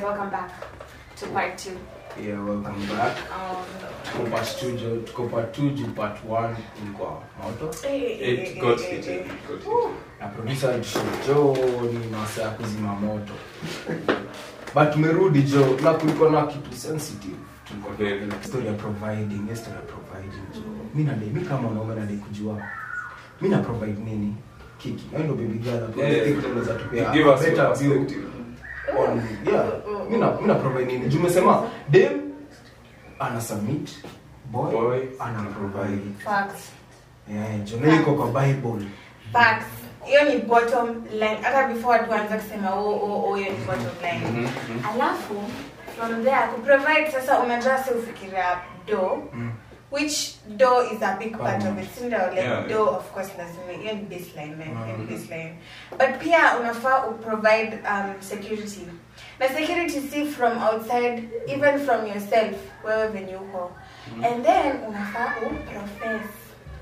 welcome back to part two. Yeah, welcome back. Um, Tuko part two, jo- tuko part two juu part one ilikuwa moto It got hit. It got hit. na producer alitushow jo ni masaa ya kuzima moto but tumerudi jo na kulikuwa na kitu sensitive tulikuwa Very. tunaongelea story ya providing hiyo story ya providing jo mi nadai mi kama mwanaume nadai kujua mi na provide nini kiki Wewe ndo baby girl hapo Yeah. Think unaweza tupea Give us better your view perspective. on yeah mi na mi na provide nini juu umesema dem ana submit boy, Boy. ana provide facts. yeah jo na iko kwa bible Facts. hiyo ni bottom line hata before tuanze kusema oh, oh, oh, hiyo ni bottom line Mhm, mhm. alafu from there kuprovide sasa unajua si ufikiria do Mm. which do is a big part of it sindo like Yeah. do of course lazima hiyo ni baseline man hiyo ni Mhm. baseline but pia unafaa uprovide um, security na security si from outside even from yourself wewe venye uko and then unafaa uprofess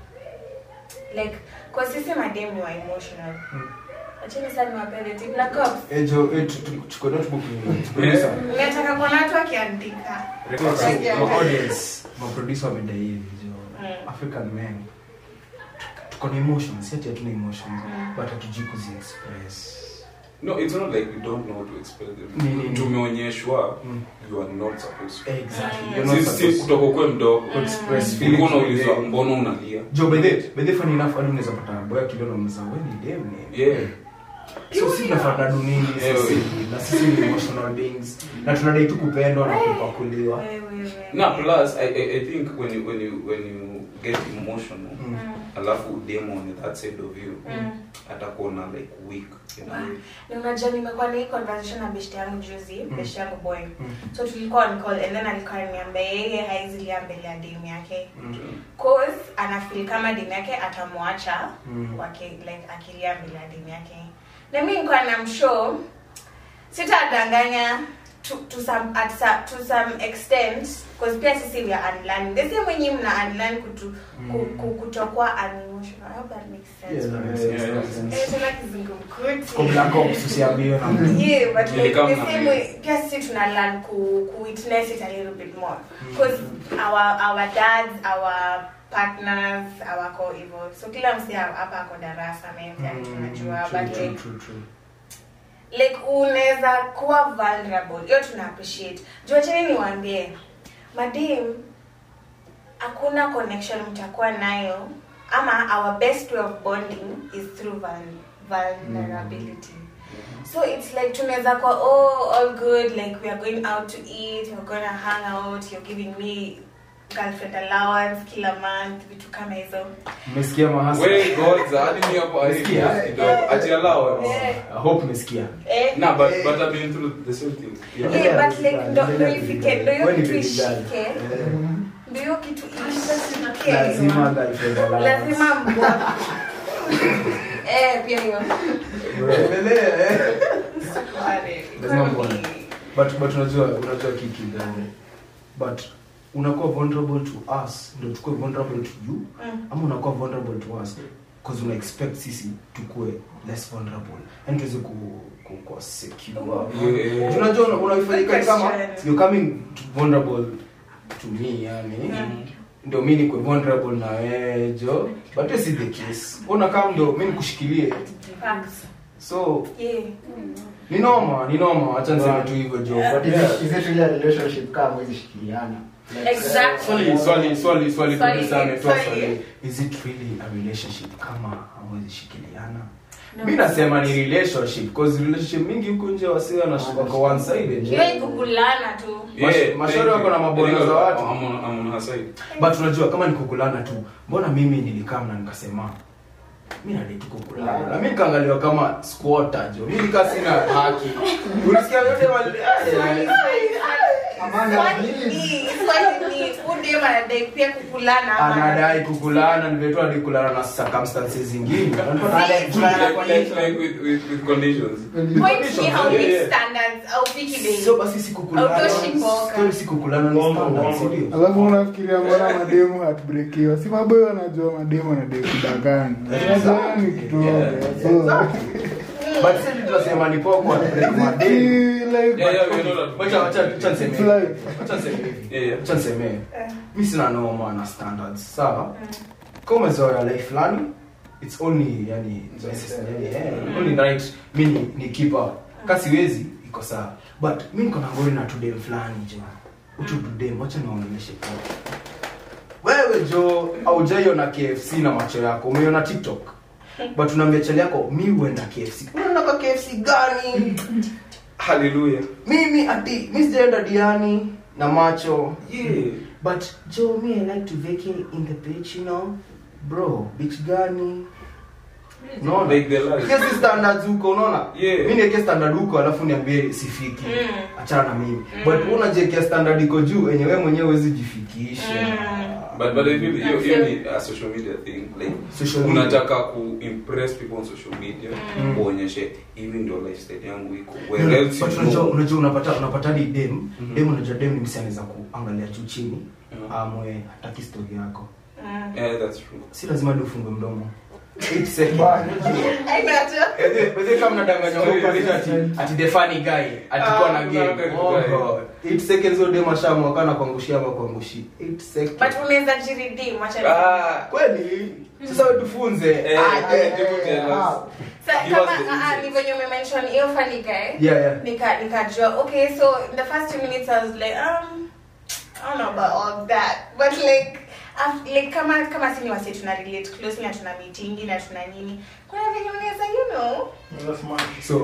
like kwa sisi madem ni wa emotional Mm. achini sana niwapende tip na cops Eh, jo eh, tu- tu- chukua notebook ni producer nataka kuona watu wakiandika Record, so, Yeah. my audience maproducer wamedai hivi jo Mm. african men tu- tuko na emotions si ati hatuna emotions Mm. but hatujui kuziexpress No, it's not like we don't know how to express Ni- ni- them. ni. Tumeonyeshwa Mm. you are not supposed to. exactly Mm. you're not Si- si supposed kutoka ukwe mdogo to express Mm. feelings ulikuwa unaulizwa with them. mbona unalia jo by the by the funny enough hadi unaweza pata boy akiliona mza wewe ni dem ni Yeah. so si tunafuata dunini Yeah, sisi we- na sisi ni emotional beings na tunadai tu kupendwa na kupakuliwa Wewe, wewe. na plus I, I, I think when you, when you, when you get emotional Mm. Mm. alafu demo on that side of you Mm. atakuona like weak in a way. Na unajua nimekuwa na hii conversation na beshte yangu juzi Mm. beshte yangu boy Mm. so tulikuwa on call and then alikuwa ananiambia yeye haizilia mbele ya demu yake Mm. cause anafeel kama demu yake atamwacha Mm. wake like akilia mbele ya demu yake na mi nikuwa na mshow sitadanganya to, to some at some, to some extent cause pia sisi we are unlearning the same wenye mna unlearn kutu, ku, ku, kutokuwa unemotional I hope that makes sense Yeah, that makes sense, that makes sense. Eh, tena kizungumkuti Kwa Black Ops usiambiwe na mtu. yeah but like Nilikam the na same mimi. way pia sisi tuna learn ku, ku witness it a little bit more because our our dads our partners awako hivyo so kila msi hapa ako darasa mente Mm, tunajua true, but true, like true, true. like unaweza kuwa vulnerable hiyo tuna appreciate jua cheni niwaambie madam hakuna connection mtakuwa nayo ama our best way of bonding is through vul- vulnerability so it's like tunaweza kuwa oh all good like we are going out to eat we're gonna hang out you're giving me girlfriend allowance kila month vitu kama hizo mmesikia mahasa We, God, hadi mi hapo I Sikia. hate kidogo. Ati allow us. Yeah. I hope mmesikia eh, Nah, but but I've been through the same thing. Yeah. Yeah, but like ndo ndo ifike ndo hiyo Wewe ni kitu baby girl. ishike Eh, ndo hiyo kitu ishike lazima girlfriend allowance. lazima mbwa eh pia hiyo Endelea, eh. Wale, Lazima economy. mbwa. but but unajua unajua kiki gani but unakuwa vulnerable to us ndio tukue vulnerable to you Mm. ama unakuwa vulnerable to us because una expect sisi tukue less vulnerable yani tuweze ku ku ku secure Yeah. unajua una- unaifanyika Good kama question. you're coming to vulnerable to me yani Mm. ndio mi nikwe vulnerable na wewe jo but this is the case una kama ndio mi nikushikilie Facts. so Yeah. ni noma ni noma acha niseme tu hivyo jo Yeah. but Is yeah it- is it really a relationship kama mwezi shikiliana Like, Exactly. swali swali swali swali Swali, kabisa ametoa swali. swali is it really a relationship kama hamwezi shikiliana No. mi nasema ni relationship cause relationship mingi huko nje wasiwa na wako one sided hiyo ikugulana tu Mash- mashauri wako na mabwana za watu. I'm on, I'm on her side. but unajua kama nikukulana tu mbona mimi nilikam na nikasema mi nadai tu kukulana na mi nikaangaliwa kama squatter jo mi nikaa sina haki ulisikia yote wali Swali, swali, Amanda, swali please. ni- swali ni, huyu dem anadai pia kukulana ama- anadai kukulana nivetu hadi kulana na circumstances zingine Si- Like, like, like with, with, with conditions. Point ni how Yeah, big yeah. standards au viki bei. sio basi sikukulana Autoshi mboka. Story si kukulana ni Wongo, standard, wongo. si ndio? alafu unafikiria mbona mademu hatbrekiwa si maboyo wanajua mademu anadai kudanganya Unajua ni kitu Yeah. ovyo. So, but sisi utasema ni poa kwa break madem Like, Yeah, yeah, we know that. wacha wacha wacha niseme It's life. wacha niseme hivi Yeah, yeah. wacha niseme Eh, mimi sina noma na standards sawa mm. kama umezoea life fulani it's only yani yani, eh, only right mi ni, ni keeper kasi wezi iko sawa but mi niko na ngori na tudem fulani jo utu tudem wacha niwaongeleshe poa wewe jo aujaiona kfc na macho yako umeiona tiktok but unaambia chali yako mi huenda kfc unaenda kfc gani Hallelujah. mimi ati mi sijaenda diani na macho Yeah. but joe me i like to vacay in the beach you know bro beach gani unaona Like the life. Hizi standards huko unaona Yeah. mi niweke standard huko alafu niambie sifiki Mm. achana na mimi but unajiekea standard iko juu enye wewe mwenyewe huwezi jifikisha Mm. But but I feel hiyo hiyo ni a social media thing like Social media. unataka ku impress people on social media Mm. uonyeshe hivi ndio lifestyle yangu iko where else but you unajua know. unajua unapata unapata hadi dem Mhm. dem unajua dem ni msi anaweza kuangalia juu chini Mhm. amwe hataki story yako Mm. Yeah, that's true. si lazima ni ufungue mdomo 8 seconds I got you. Wazee kama mnadanganya Sorry, huko ati ati ati the funny guy atikuwa na Ah, game. kuna Oh guy. god. 8 seconds ode mashamu akana kuangushia ama kuangushi. 8 seconds. But unaweza jiridim, wacha Ah, kweli sasa wewe tufunze. Eh, Ah, eh, eh, people tell us. ah. Sa, Give kama us the ah, ah, insights. ni venye umemention hiyo funny guy Yeah, yeah. nika nikajua okay so in the first two minutes i was like um i don't know about all that but like af- like kama kama sini wasi tuna relate closely na tuna meetingi na tuna nini kuna venye unaweza you know That's smart. So,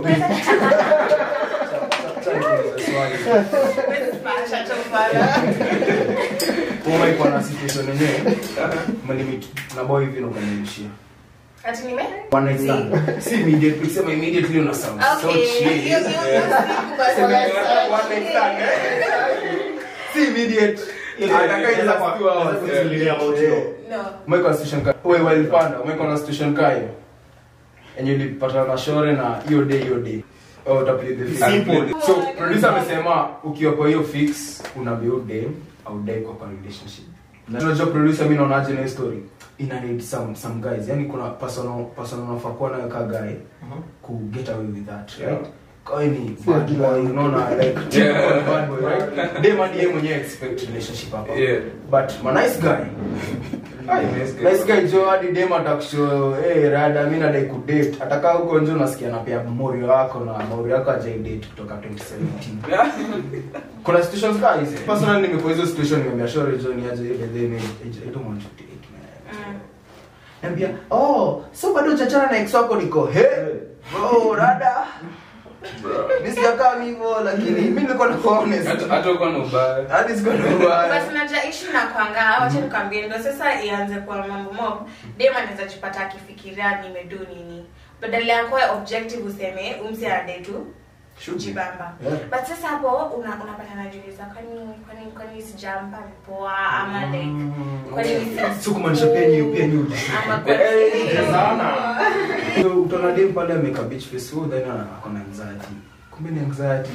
swali. Huwezi smash tu bana. Kama iko na situation yenyewe, mlimit na boy hivi na ukanirudishia. ati nime One night stand. Si immediate, ukisema immediately una sound so okay chill. hiyo hiyo hiyo siku basi Sema, basi. one night stand, eh? Si immediate. Ataka ile kwa two hours. Kuzuilia audio. no umeweka na situation ka wewe walipanda umeweka na situation ka hiyo yenye ulipata na shore na hiyo day hiyo day oh utaplay the fix. Simple. so producer amesema ukiwa kwa hiyo fix una build day au day kwa kwa relationship na unajua producer mimi naonaje na hiyo story ina need some some guys yani kuna personal personal unafaa kuwa nayo ka guy ku get away with that right kwa hiyo ni Sio bad kila boy mtu. unaona like Yeah. typical bad boy right dem hadi yeye mwenyewe expect relationship hapa Yeah. but ma nice guy Ay, Nice guy. nice guy jo hadi dem atakusho hey, rada mi nadai kudate atakaa huko nje unasikia napea morio wako na morio wako ajaidate kutoka 2017 kuna situations ka hizi personally nimekuwa hizo situation nimeambia shore jo ni aje ile then I don't want to date man Mm. Niambia, oh, so bado chachana na ex wako niko, he? Bro, rada. Mimi sijakaa hivyo lakini mimi nilikuwa na honest. Hata hata uko na ubaya. Hadi sikuwa na ubaya. basi naja ishi na kwanga wacha nikwambie ndo sasa ianze kwa mambo mob dem anaweza jipata akifikiria nimedu nini badala ya kuwa objective useme umsi anadai tu jibamba Yeah. but sasa hapo una, unapata najiuliza kwani kwani kwani sijampa vipoa ama like kwani si- Si kumaanisha pia nyi pia nyi ujisikia. ama kwani Eh, sana. So utaona dem pale ameka beach face huo then ana- ako na anxiety. Kumbe ni anxiety.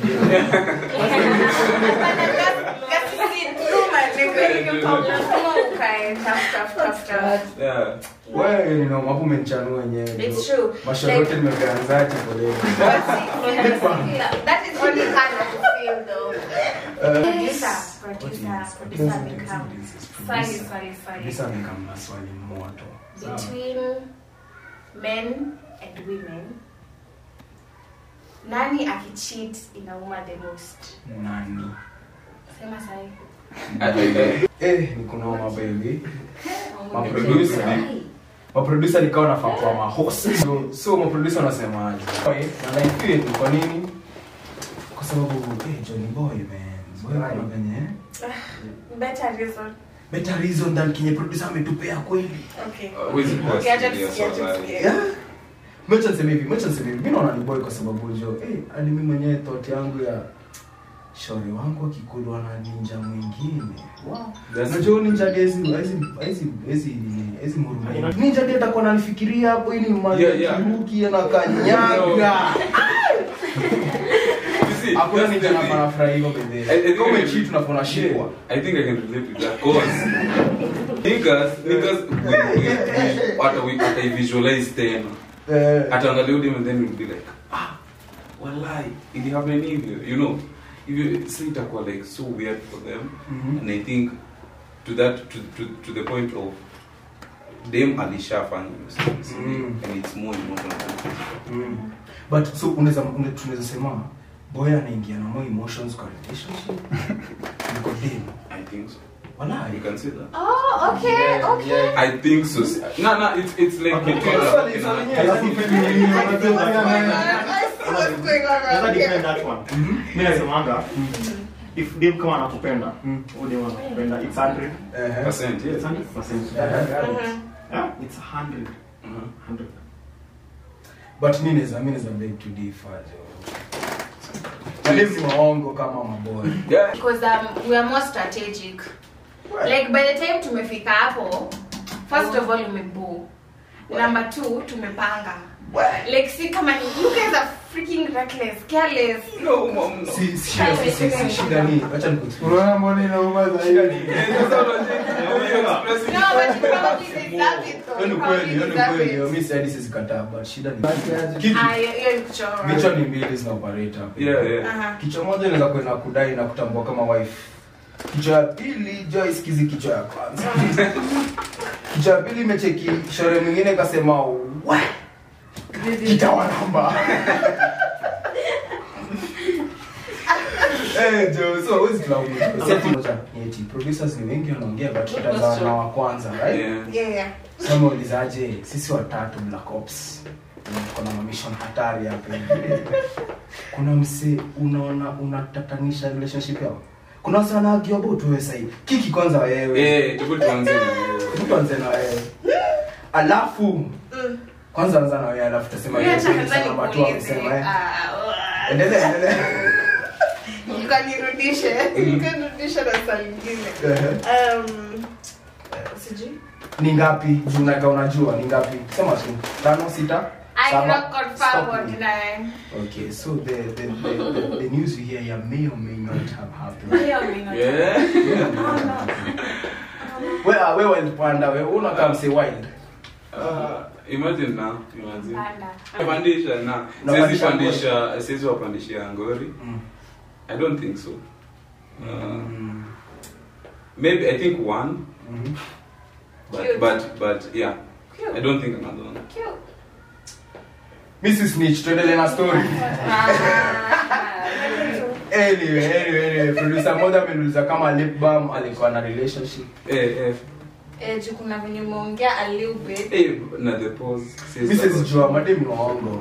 Yeah. Wewe ni no hapo umenichanua wenyewe. It's true. Mashauri Like- yote nimepea anxiety pole. That is only kind of feel though. Uh, Producer, what producer, is- producer what is- amekam. what is this? Swali, Producer. swali, swali. Producer amekam na swali moto. Sawa. Between men and women, nani akicheat inauma the most? Nani? Sema sahi. Eh, ni kunoma baby. Maproducer. maproducer nikawa nafaa kuwa mahost so, so maproducer wanasemaje na life yetu kwa nini kwa sababu eh, Johnny Boy man boy kuna venye Better reason. better reason than kenye producer ametupea kweli Okay. Huwezi kuwa Okay, acha serious tusikie, acha wallahi. tusikie. yeah Mecha niseme hivi, mecha niseme hivi. Mimi naona ni boy kwa sababu jo, eh, hadi mimi mwenyewe thought yangu ya shauri wangu akikulwa na ninja mwingine. Wow. That's- Unajua huyu ninja gezi, hizi hizi hizi hizi murumuni. Ninja ndiye atakuwa ananifikiria hapo ili mali Yeah, yeah. kiruki na kanyaga. You see, Hakuna that's ninja the na thing. parafra hivyo I- I bebe. think Kama I- cheat tunafuna shikwa. I think I can relate with that cause niggas niggas we, we, we, hata we hata I visualize tena Eh, ataangalia udem and then we'll be like ah wallahi ili happen hivyo you know hivyo si itakuwa like so weird for them Mhm. and i think to that to, to, to the point of dem alishafanya hiyo service, Mm. and it's more emotional than physical. Mm. but so unaweza une- tunaweza sema boy anaingia na more emotions kwa relationship niko dem i think so Walai. you can say that Oh, okay, Yeah, okay. yeah. i think so no no it's it's like Okay, between okay, a sorry, rock and sorry, a- yeah. Alafu pia ni- unajua I see what's going on Naweza around defend here. that one. Mi nasemanga if dem kama anakupenda Mm. huyo dem anakupenda it's 100 Ehe. percent it's yeah 100% Mhm. yeah it's 100 Mhm. 100 but mi naweza mi naweza beg to differ jo Madem ni waongo kama maboy yeah Because um, we are more strategic. Like by the time tumefika hapo, first of all umebu. Number two, tumepanga. Like see kama ni you guys are freaking reckless, careless. no mom no si si shida si- si si shida ni acha nikuexplain unaona mbona inauma shida zaidi ni Yeah, that's all I'm saying. You're expressing No, but you yourself probably more. deserve it though. hiyo ni You kweli probably hiyo ni deserve kweli it. hiyo mi siadi sizikataa but shida ni Basi aje. kitu Ah, hiyo hiyo ni kuchora. vichwa ni mbili zina operate hapo yeah yeah Aha. kichwa moja inaweza kwenda kudai na kutambua kama wife kichwa ya pili jo isikizi kichwa ya kwanza kichwa ya pili imecheki shore mwingine ikasema we kitawanamba Eh, jo so huwezi tulaumu. Si ati moja, ni eti producers ni wengi wanaongea but tutaanza na wa kwanza right yeah Yeah, yeah. sasa ulizaje sisi watatu black ops kuna mamishon hatari hapa hivi kuna mse unaona unatatanisha relationship yao kuna wase wanaagio about wewe sahii kiki kwanza wewe yeah hebu tuanze na hiyo. Hebu tuanze na wewe alafu Mm. kwanza anza na wewe alafu tasema Mimi yeye acha kweli kwanza sana watu nikuulize. wamesema eh Ah, ah. endelea endelea Ukanirudishe. Ukanirudishe na swali lingine. Ehe. Um, sijui. ni ngapi juu unaka unajua ni ngapi sema tu tano sita I saba? cannot confirm Stop or me. deny. Okay, so the the, the, the, the news you hear here may or may not have happened. Hiyo mimi not- yeah Wewe wewe wild panda wewe unakaa mse wild. Uh, imagine now imagine Panda. pandisha na siwezi Unapandisha pandisha siwezi wapandishia ngori Mm. i don't think so uh, Mm. maybe i think one Mhm. Cute. but but but yeah i Cute. don't think another one Cute. Mrs. Snitch tuendelee na story. Ah. Anyway, anyway, anyway, producer mmoja ameniuliza kama lip balm alikuwa na relationship. eh eh Eh, juu kuna venye umeongea a little bit. eh na the pause says Mrs. Jua madem ni waongo.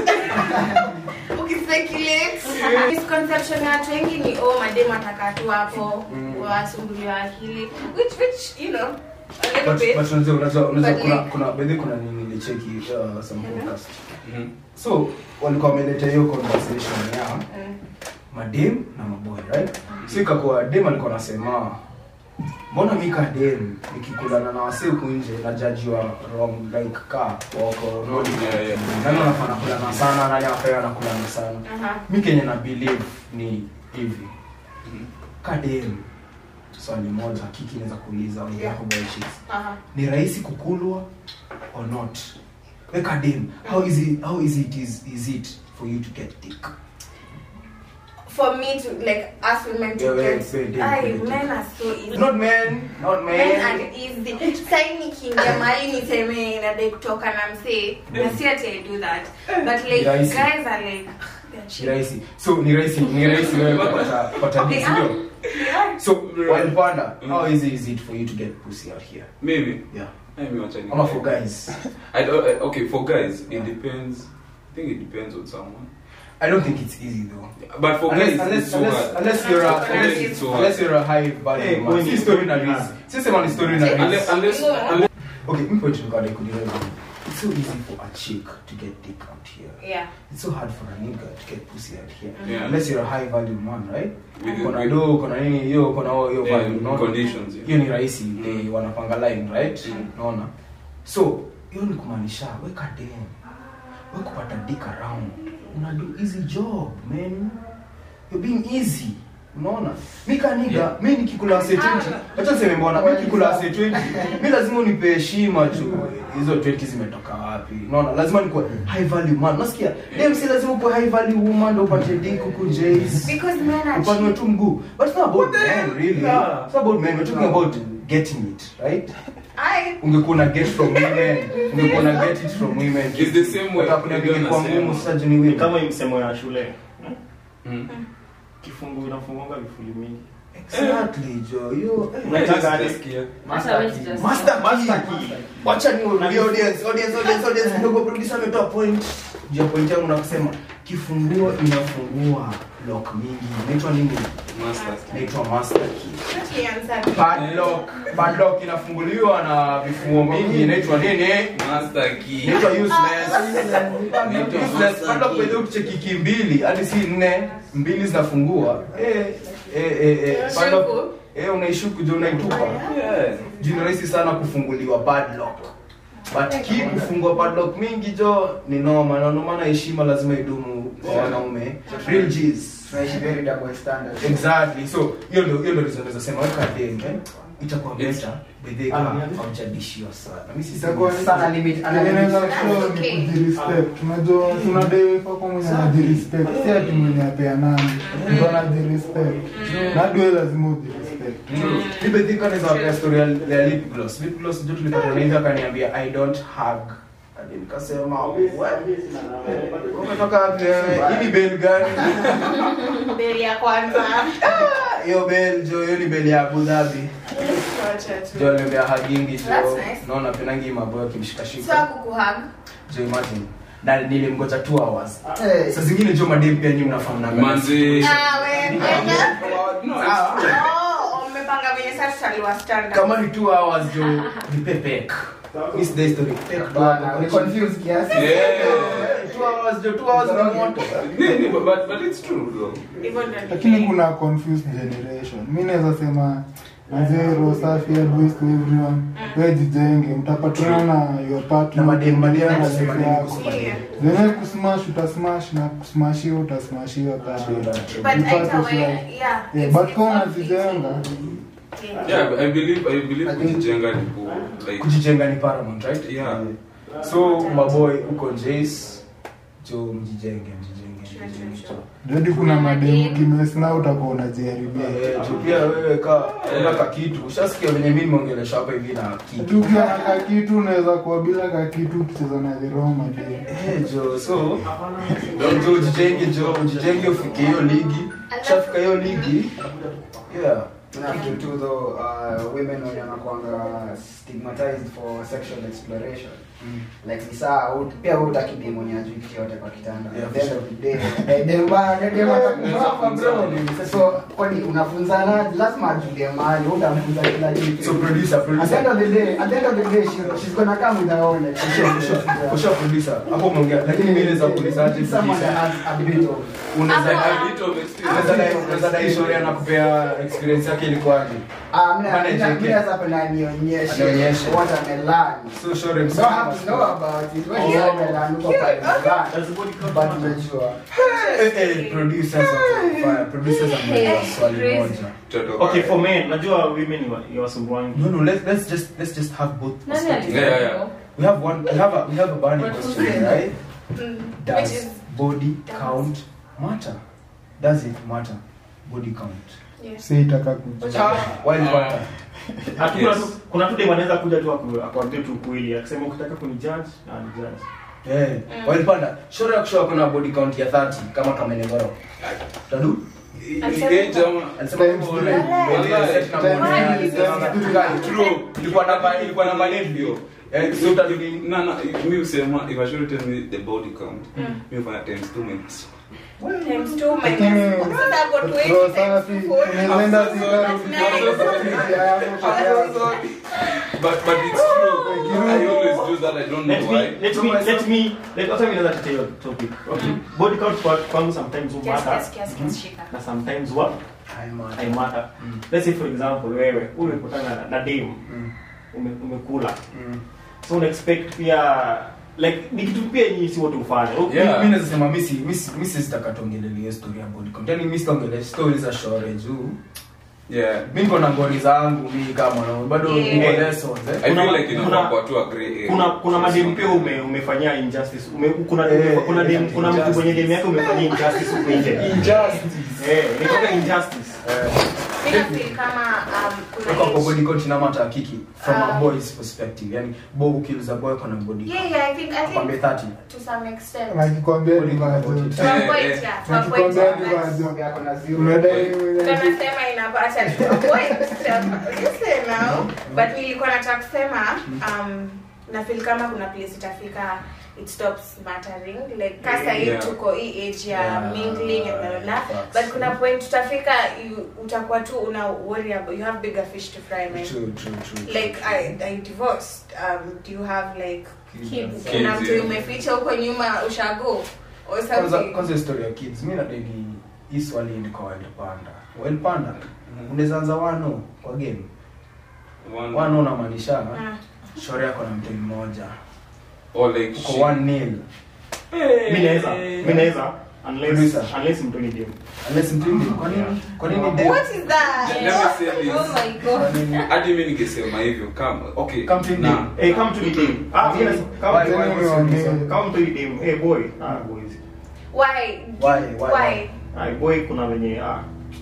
Ukispekulate. Misconception ya watu wengi ni oh madem atakaa tu hapo Mm. wasumbuliwa akili which which you know a little But bit. but unajua unajua unajua But kuna like- kuna bedhi kuna nini nilicheki uh, some Mhm. podcast. Mhm. So walikuwa wameleta hiyo conversation ya Mm. madem na maboy right so ikakuwa dem alikuwa anasema mbona mi ka dem nikikulana na wase huku nje najajiwa wrong like ka wako rodi Yeah, yeah. nani anafaa nakulana sana nani afaa anakulana sana Aha. mi kenye na believe ni hivi Mhm. ka dem swali moja kiki inaweza kuuliza on behalf of boy chicks Aha. ni rahisi kukulwa or not we ka dem how easy how easy it is is it for you to get dick For me to like ask women to Yeah, yeah, get yeah, yeah, Ay, yeah. men are so easy. not men not men, Men are easy. Sai nikiingia mahali niseme nadai kutoka na msee na si ati I do that. But like Rahisi. guys are like they're ni chill. rahisi so ni rahisi ni rahisi wewe kupata kupata They dick are. ndio They are. so while panda Mm. how easy is it for you to get pussy out here maybe yeah I mean, wacha ni- ama for guys I don't, uh, okay for guys Yeah. it depends i think it depends on someone i don't think it's easy though but for unless guys unless it's so unless, hard unless you're a For unless, guys it's so unless hard. you're a high value Hey, man when si you- story na yeah. risk si sema ni story na Yeah. unless risk unless, Yeah. unless okay me point nikada kudireva it's so easy for a chick to get dick out here Yeah. it's so hard for a nigga to get pussy out here Yeah. unless you're a high value man right With- kuna with- do kuna nini hiyo kuna hiyo Yeah, value unaona? conditions, yeah. hiyo ni rahisi Mm. they wanapanga line right Mm. unaona so hiyo ni kumaanisha weka dem we kupata dick around una do easy job man you're being easy unaona mi kaniga mi nikikula ase 20 acha niseme mbona mi nikikula ase 20 mi lazima unipe heshima tu hizo 20 zimetoka wapi unaona lazima nikuwe high value man unasikia dem si lazima ukuwe high value woman ndo upate dick huku jays Because men are upanwe cheap. tu mguu but it's not about men really Yeah. it's not about men we're talking about getting it right I ungekuwa na get from women ungekuwa na get it from women It's the same way. Utakuja Ndio kwa nasema. ngumu sasa juu ni Ni women kama hii msemo ya shule Mm. kifungu inafungonga vifuli mingi exactly jo yo eh. Unataka aje? Nasikia. Hata hawezi just- Master Master key. key. wacha ni audience audience audience audience kidogo producer ametoa point juu ya point yangu na kusema kifunguo inafungua lock mingi inaitwa nini Master. inaitwa master key let me answer. padlock padlock inafunguliwa na vifunguo mingi inaitwa nini Master key. inaitwa useless Inaitwa useless master padlock key. pekee ukicheki key mbili hadi si nne mbili zinafungua eh eh eh eh padlock Shuku. eh unaishuku jo unaitupa Yeah. juu ni rahisi sana kufunguliwa padlock but key kufungua padlock mingi jo ni noma na ndio maana heshima lazima idumu kwa wanaume real G's tunaishi very double standard exactly so hiyo ndio hiyo ndio reason naweza sema weka dem eh itakuwa Yes. better bedhe kama haujadishiwa sana mimi si itakuwa sana limit ana Inaweza limit kuwa Okay. ni kujirespect. Unajua tunadai pako mwenye anajirespect, si ati mwenye apeanani. Mtu anajirespect. Na hadi wewe lazima ujirespect. mi bedhe kana za wapea story ya ya lip gloss lip gloss ndio tulipata na hivi akaniambia i don't hug hadi nikasema what umetoka wapi wewe hii ni bell gani Beli ya kwanza. hiyo bell jo hiyo ni bell ya Abu Dhabi Wacha tu. jo aliambia hagingi jo That's nice. naona penangi maboyo So akimshikashika hakukuhug. jo imagine na nilimgoja 2 hours Eh, saa zingine jo madem pia nyinyi mnafahamu Manzi. Ah, wewe kwenda. No, Ah. Oh, mmepanga venye sasa tutaliwa standard. kama ni 2 hours jo nipe pek miss the story pek bana, ni confused kiasi. Yeah. 2 hours jo 2 hours ni moto Yeah, yeah, but, but, but it's true though. Hivyo ndio Lakini ni- kuna confused generation. Mimi naweza sema Mazee roho safi advice to everyone. Wewe jijenge, mtapatana na your partner. Na madem- madem na wanasema life nini yako. kuhusu madem? Zenye kusmash utasmash na kusmashiwa utasmashiwa bado. But Mpate either way, fly. yeah. Yeah, it's- but it's kama all unazijenga fitting. Yeah, I believe I believe I think- kujijenga ni ku like kujijenga ni paramount right Yeah. so maboy huko jace jo mjijenge mjijenge mjijenge Jadi kuna mademu kimesna utakuwa unajiharibia. Eh, jo pia wewe ka una ka kitu ushasikia venye mimi nimeongelesha hapa hivi na kitu Tu ukiwa na kakitu unaweza kuwa bila kakitu ukicheza na the wrong mademu. Eh, jo so jo ujijenge jo ujijenge ufike hiyo ligi ushafika hiyo ligi yeah Kuna kitu tu though, uh, women wenye wanakuanga stigmatized for sexual exploration like ni saa ut- pia wewe utaki dem mwenye ajui kitu yote kwa kitanda Yeah, At the end of the day eh, dem bana dem dem atakubamba bro so kwani unafunzana lazima ajue mahali wewe utamfunza kila kitu so producer at the end producer of the day at the end of the day she, she's gonna come with her own kusha producer hapo umeongea lakini mimi naweza kuulizaje someone that producer has a bit of unaweza Ama- a bit of experience. unaweza dai unaweza dai story anakupea experience yake ilikuwaje ah mimi Manage mimi it. mimi naweza penda nionyeshe Anionyeshe. what amelearn so sure You don't have to know about it. When you umelearn uko pale mtaani. Does the body count But matter? unajua Eh, eh, producers wako fire. Producers ameuliza swali moja. Mtoto Okay, wake. for men, najua women ni wa- ni wasumbuangi. No, no, let's let's just let's just have both Nani perspectives. alisema Yeah, yeah, hivyo? We have one we have a we have a burning But question, who's right? Mm. Which Does is body does. count matter? Does it matter? Body count. yes. Si itaka kujua. Why matter? Ati kuna Yes. tu- kuna tu dem anaweza kuja tu aku- akuambie tu ukweli akisema ukitaka kunijudge na nijudge. Eh, while panda, sure ya kushow kuna body count ya 30 kama kamenegoro. Tadu? Alisema Eh, jamaa. Alisema Times hivyo, three. maybe Wallahi. set na mwone, Times alisema three. katikati. True. Ilikuwa namba ilikuwa namba ndio. Eh, so tadu ni No, no, mi husema if I should tell me the body count, mi hufanya times two minutes. Times two minus- Lakini- Sasa hapo twenty Roho times safi, two forty. unaweza enda That's zikari nice. But but it's true. I always do that. I don't Let know me why. let me let me let hata mimi naweza tetea hiyo topic. Okay. Body count kwa kwangu sometimes Kiasi, matter. kiasi, kiasi, kiasi, shika. Na sometimes what? I matter. Let's say for example wewe umekutana na- na dem ume, umekula. So una expect pia like ni kitu pia nyinyi si wote ufanye Yeah. mi naweza sema mi si- mi si- mi sisitaka tuongelelie story ya body count yani mi sitaongelea story za shore juu yeah mi niko na ngori zangu mi kama mwanaume bado Yeah. niko lessons eh i Kuna- feel like kuna- inafaa kwa tu a gray area kuna kuna madem pia ume, umefanyia injustice ume, kuna Eh, kuna dem kuna mtu kwenye dem yake umefanyia injustice huko nje injustice eh ni kama injustice mi nafeel kama um, kuna kwa age- body count ina matter kiki from a Um, boy's perspective yani bo ukiliza boy kuna body count yeah yeah i think i akwambie think 30 to some extent nakikwambia ni majo to a Eh, point eh. yeah to a point nakikwambia ni yeah, majo Yako na zero. unadai tunasema inapata to a point listen now but nilikuwa nataka kusema um na feel kama kuna place itafika it stops mattering like kasa hii Yeah. tuko hii age ya Yeah. mingling and blah, blah, blah. Facts. but kuna point tutafika you- utakuwa tu una worry about you have bigger fish to fry man true true true like I, I divorced um do you have like Kids. Kids, kuna mtu yeah. umeficha huko nyuma ushago or kwanza something kwanza story ya kids mi nadegi hii swali ndiko wild panda wild panda unaweza anza wano kwa game One- wano unamaanisha Ah. shore yako na mtu mmoja or like uko shit. 1 nil mi naweza mi naweza unless Producer. unless mtu ni dem unless mtu ni kwa nini kwa nini dem what is that Let me say this. Oh my kwa god. nini hadi mi ningesema hivyo kama okay Come to na them. eh kama mtu ni dem ah mi nasema kama Why- mtu why ni was dem. it so? kama mtu ni dem eh boy ah boys why Why? Why? why ah boy kuna wenye ah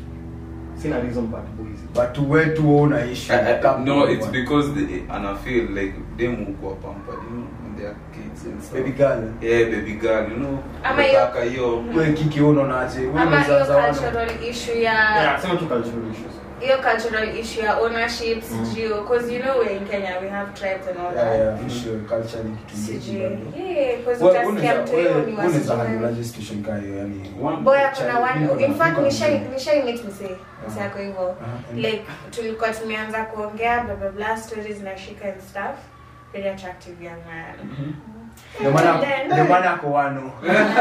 sina reason but boys but we tu wewe unaishi I, I, Come no to it's one. because the, and I feel like them who are pampered you know when they are kids and stuff baby girl yeah baby girl you know Ama hiyo- unataka hiyo wewe kiki wewe unaonaje wewe ama hiyo unaweza wano cultural issue ya yeah sema tu cultural issues hiyo cultural issue ya ownership sijui because you know we're in Kenya we have tribes and all yeah that yeah issue culture ni kitu sijui mbili yeah because wewe utasikia unaweza mtu hiyo wewe ni unaweza handle wasichana situation kama hiyo yani One boy child, akona niko one na- in fact niko na nishai mzee. nishai meet msee msee ako hivyo Uh-huh. like tulikuwa tumeanza kuongea blah blah blah stories na shika and stuff very attractive young man ndio maana And then- ndio maana ako wano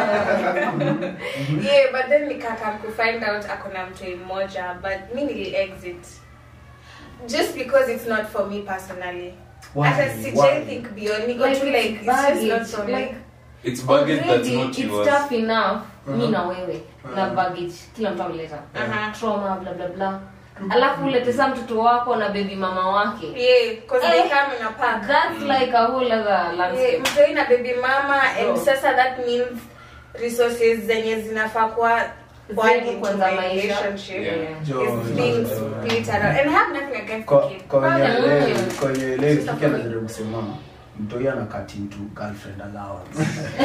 yeah but then nikaka kufind out akona mtu mmoja but mi nili exit just because it's not for me personally Why? hata Why? sijai think beyond niko Like tu it's like it's just baggage, not for me like- it's baggage that's Already, not it's yours tough enough mi Uh-huh. na wewe na Uh-huh. baggage kila mtu ameleta Aha. trauma bla bla bla alafu ulete sa mtoto wako na baby mama wake yeah because Eh, they come in a pack that's like a whole other yeah, landscape mtoi na baby mama and Bro. sasa that means resources zenye zinafaa kuwa poured Zetu into kwanza my maisha. relationship Yeah. Jo, is being jo, jo. split around and I have nothing against the Kwa- kid kwa wenye Father, elewi- mm. kwa wenye elewi, Sister Kiki for me. anajaribu kusema mtoi ana cut into girlfriend allowance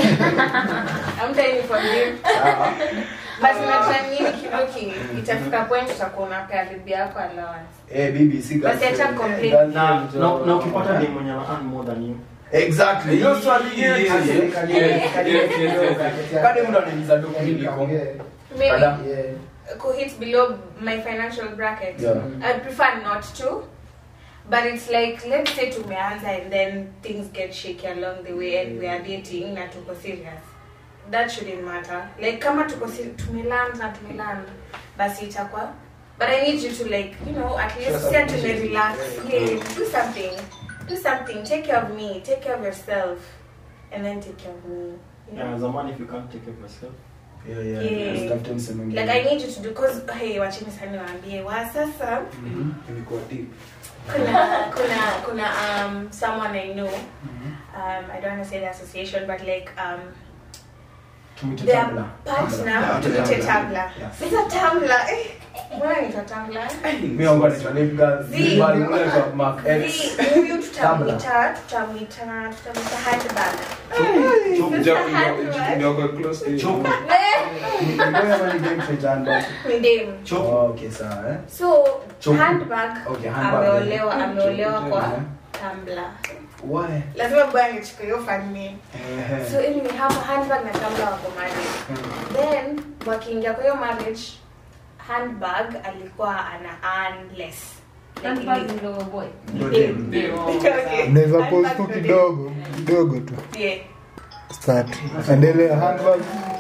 I'm telling you for him Sawa? but unajua nini kidoki itafika point utakuwa unapea bibi yako allowance eh bibi si Basi girlfriend. acha complain. Girlfriend, na jo. na na ukipata dem mwenye ana earn more than you exactly hiyo swali Yeah, yetu yeah, Kali- yeah. kali- Yeah, kali- yeah, kali- yeah, kali- kali mtu ananiuliza tu kuliko. maybe Kada. kuhit below my financial bracket Yeah. I prefer not to but it's like let's say tumeanza and then things get shaky along the way and we are dating na tuko serious that shouldn't matter like kama tuko seri- tumeland na tumeland basi itakuwa but i need you to like you know at least Show say some to me appreciation. relax yeah do something do something take care of me take care of yourself and then take care of me you know? yeah zamani if you can't take care of yourself Yeah, yeah, Yeah. usitafute msemo mwingine. like i need you to do cause hey wachini sana niwaambie wa sasa Mhm. Imekuwa deep. kuna kuna kuna um someone I know. Um, I don't want to say the association, but like um, Tumite their Tumblr. partner, Tumblr. Twitter Tumblr. Yes. It's a Tumblr. Eh, Mbona ni Tumblr? Mi wangu anaitwa Lip Girl. Zee. Bali mimi naitwa Mark X. Si, huyu tutamwita tutamwita tutamwita handbag. Chop Sister jump ndio- handbag. ndio kwa close to you. Chop. Eh, Ni ngoja bali game for Jan ni dem. Chop. Oh, okay, sawa eh. So Chopu. handbag Okay, handbag. ameolewa ameolewa kwa Mhm. Tumblr. Why? Lazima bwana nichukue hiyo fan name. Eh. So anyway, hapo handbag na Tumblr wako married. then wakiingia kwa hiyo marriage handbag alikuwa ana earn less Like Handbag ili- ndio boy. Ndio Dem. dem. Ndio. Okay. unaweza Handbag post tu ndio dem. kidogo kidogo tu Yeah. start endelea handbag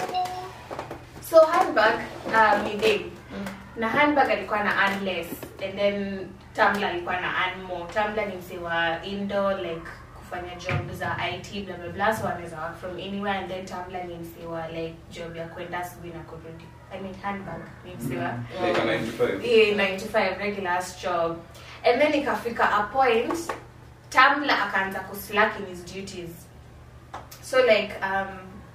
so handbag um, ni dem na handbag alikuwa na earn less and then Tumblr alikuwa na earn more Tumblr ni msee wa indoor like kufanya job za IT blah blah blah so wanaweza work from anywhere and then Tumblr ni msiwa like job ya kwenda asubuhi na kurudi I mean handbag ni msiwa Like a 95. yeah, 95 regular ass job and then ikafika a point Tumblr akaanza kuslack in his duties so like um,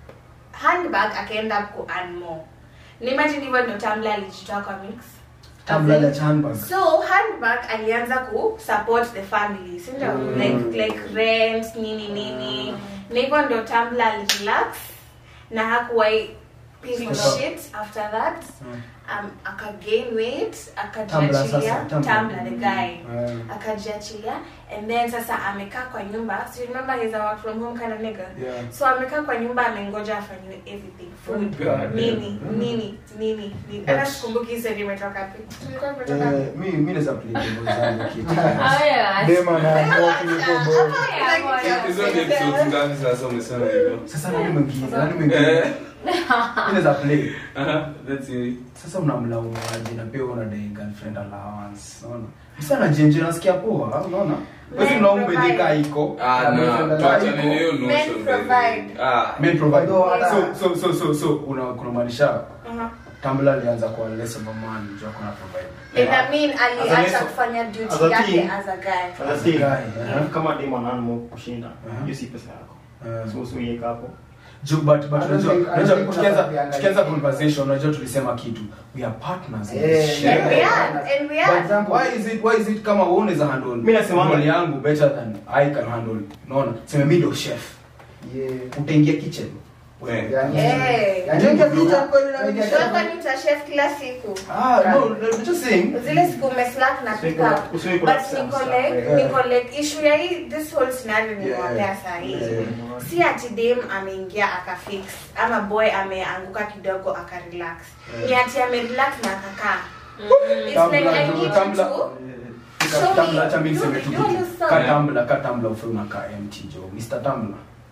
handbag akaenda ku earn more nimagine hivyo ndo Tumblr alijitoa kwa mix Tumblr ya handbag. so handbag alianza ku support the family si ndio Mm. like like rent nini nini na hivyo ndo Tumblr alirelax na hakuwai piece of Stop. shit after that Mm. um, aka gain weight Tumblr akajiachilia sasa, Tumblr. Tumblr the guy Eh. akajiachilia and then sasa amekaa kwa nyumba so you remember he's a work from home kind of nigga Yeah. so amekaa kwa nyumba amengoja afanyiwe everything food God nini damn. nini nini nini hata That's- sikumbuki hizo nimetoka wapi tulikuwa tumetoka wapi? Eh, mi mi naweza play game zangu kitu. Haya. Dema na ambao kuliko boy. Haya, bwana. Hizo ni episodes ngapi sasa umesema hivyo? Sasa nani mwingine? Nani mwingine? Eh, Mi naweza play. aha, that's it. Sasa unamlaumu aje na pia una dai girlfriend allowance. Unaona? Msana jenje nasikia poa, unaona? Wewe Men unaume provide. deka iko. Ah, na no, boyfriend tuachane allowance na hiyo iko. notion, Men by the way. provide. Ah, Men provide. Although hata- So so so so so una kuna maanisha Uh-huh. Tumblr alianza kuwa less of a man juu kuna provide. And I mean aliacha As a- kufanya as duty a yake teen. as a guy Sasa si- Guy, eh. kama demo ananmo kushinda Uh-huh. hiyo si pesa yako Eh. so usiweke hapo Juu, but but I don't unajua think- I don't unajua think tukianza unataka tukianza kuangalia. conversation unajua tulisema kitu we are partners in Eh, this shit. yeah. and we are and we For are example, why is it why is it kama wewe unaweza handle Mimi nasemanga- role yangu better than I can handle unaona sema mimi ndo chef Yeah. utaingia kitchen Eh. Yani- Eh. yani Ndio ukijua- vita kweli na ukijua- Sio kwani utachef kila siku ah no I'm just saying zile siku umeslack na pick Usiwe- up usiwe but kuna sana niko sana. like Yeah. niko like issue ya hii this whole scenario Yeah. nimewapea saa hii Yeah. si ati dem ameingia akafix ama boy ameanguka kidogo akarelax Yeah. ni ati amerelax na akakaa It's Tumblr, like I Tumblr, need you Tumblr. to Fika Show Tumblr, me. acha mimi Do- niseme tu do kitu. this song. Ka Tumblr, ka Tumblr ufe unakaa empty jo Mr Tumblr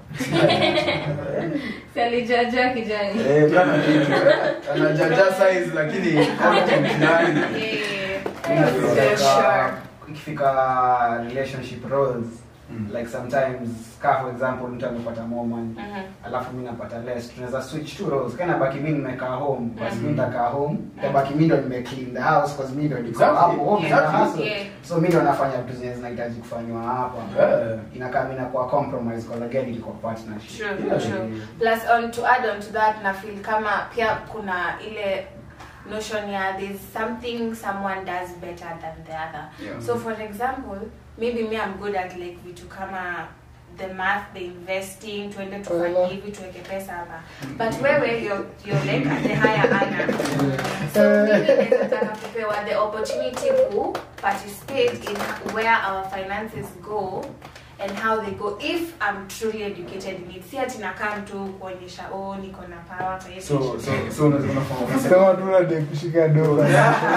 Si alijaja kijani. eh bwana kitu anajaja size lakini content nani Yeah. Yeah, sure. ikifika relationship roles Mm. like sometimes ka for example mtu amepata more money Mhm. alafu mi napata less tunaweza switch two roles kana baki mi nimekaa home basi mi Mhm. nitakaa home tabaki mi ndo nime clean the house cause mi ndo niko Exactly. hapo home Yeah. na hustle Yeah. so mi ndo nafanya vitu zenye zinahitaji kufanywa hapa Yeah. inakaa mi nakuwa compromise cause again ilikuwa partnership True, Yeah. true. Plus on to add on to that na feel kama pia kuna ile notion ya there's something someone does better than the other. Yeah. So for example, maybe me I'm good at like vitu kama the math, the investing, tuende tufanye hivi tuweke pesa hapa. But wewe you're, you're like at the higher earner. So mimi naweza taka kupewa the opportunity to participate in where our finances go and how they go if I'm truly educated in it. Si ati nakaa mtu kuonyesha oh niko na power kwa hiyo so so so unaweza unafanya Sema tu unadai kushika doa.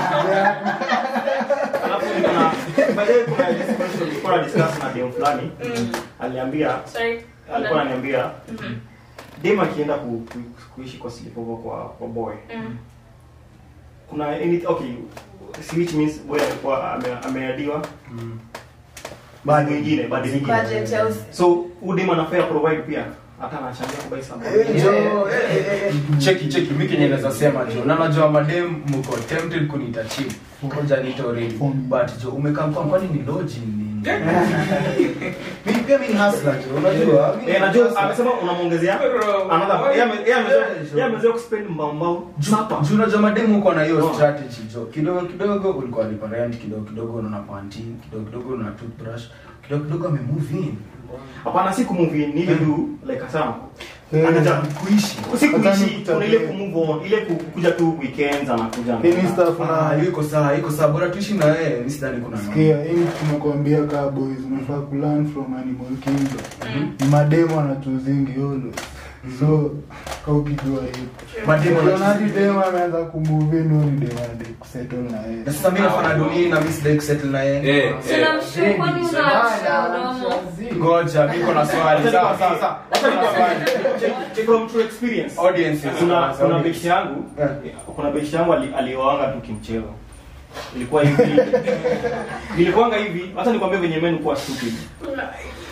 alafu niko na by the way kuna discussion tulikuwa na discuss na dem fulani Mm. aliambia Sorry. alikuwa ananiambia Mhm. dem akienda ku, ku, kuishi kwa sleepover kwa kwa boy Mm. kuna any okay si which means boy alikuwa ame- ameadiwa bado mwingine bado mwingine Budget ya usi- so huyu dem anafaa provide pia hata anachangia kubai Eh, something jo, eh, eh, eh. cheki cheki mi kenye naweza sema jo na najua madem mko tempted kuniita chip ngoja niite already but jo umekaa kwa kwani ni lodging nini mimi pia mimi ni hustler jo unajua mimi eh ni najua hustler. amesema unamwongezea Bro, another why- yeye ame- yeye amezoea Yeah, sure. yeye amezoea kuspend mbao mbao Juu- juu unajua mademu uko na hiyo Oh. strategy jo kidogo kidogo ulikuwa lipa rent kidogo kidogo unaona panty kidogo kidogo una toothbrush kidogo kidogo ame move in hapana si kumove in ni ile tu like asama Eh, anaja kuishi si Hata kuishi ni kuna ile kutembea. kumove on ile ku- kukuja tu weekends anakuja Hii ni stuff ah na hiyo iko sawa iko sawa bora tuishi na yeye mimi sidhani kuna mambo. Sikia, hii tunakwambia kaa boys unafaa kulearn from animal kingdom ni mademo anatuzingi yolo so ka ukijua hiyo Mademu Ukiona hadi wanatuzingi. demo ameanza kumove in huyu ni demo anadai kusettle na yeye na sasa mimi nafanya dunia na mimi sidai kusettle na yeye Eh, Sina eh. mshu kwani una mdomo. ngoja niko na swali sawa sawa sawa Acha Niko na swali. Check- check from true experience audiences kuna kuna beshi yangu Yeah. kuna beshi yangu ali- alioanga tu kimchezo ilikuwa hivi ilikuwanga hivi hata nikwambie venye menu kuwa stupid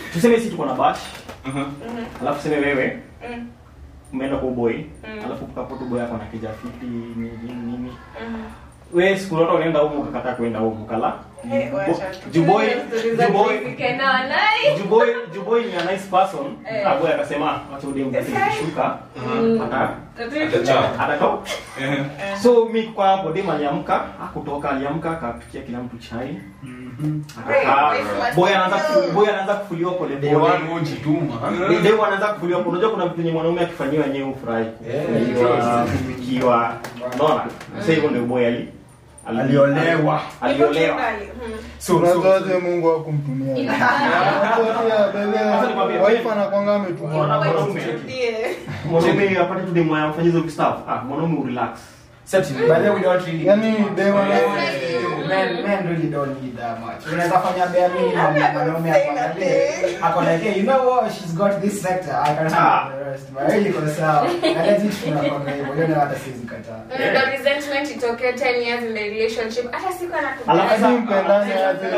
tuseme si tuko na bash Aha. alafu tuseme wewe Mm. umeenda kwa boy Mm. alafu kapo tu boy yako na kija fiti nini nini nini Mm. wewe siku zote unaenda huko ukakataa kwenda huko kala Hey, wacha tu. juboy juboy Kena nai. juboy juboy ni a nice person Eh. ah boy akasema acha udem Yes, I- kushuka Mm. ata Atachapa. atatoka Ehe. so mi kwa hapo dem aliamka akutoka aliamka akapikia kila mtu chai akakaa Wait, wait, boy anaanza wait. kufu- boy anaanza kufuliwa pole Day pole one hujituma. Ni- dem anaanza kufuliwa pole unajua kuna vitu yenye mwanaume akifanyiwa yenyewe ufurahi Eh, kufuliwa kupikiwa unaona sasa hivyo ndio boy ali ali- Aliolewa. aliolewa So, so, unazoaje mungu akumtumia Acha nikwambie, waifa anakwanga ametumia mwanaume mwanaume apate tu demo amfanyia hizo stuff ah mwanaume urelax Set it. By the way, we don't really- yani dema Men- men really don't need that much. Unaweza fanya bare minimum na mwanaume akuangalie, ako like, hey, you know what? She's got this sector. I can handle the rest. But really iko sawa. Na legit tunakwanga hivyo. Hiyo ndio hata siwezi kataa. Ndio resentment itokee 10 years in the relationship. Hata siku Alafu anakubali. sasa- mpendane aje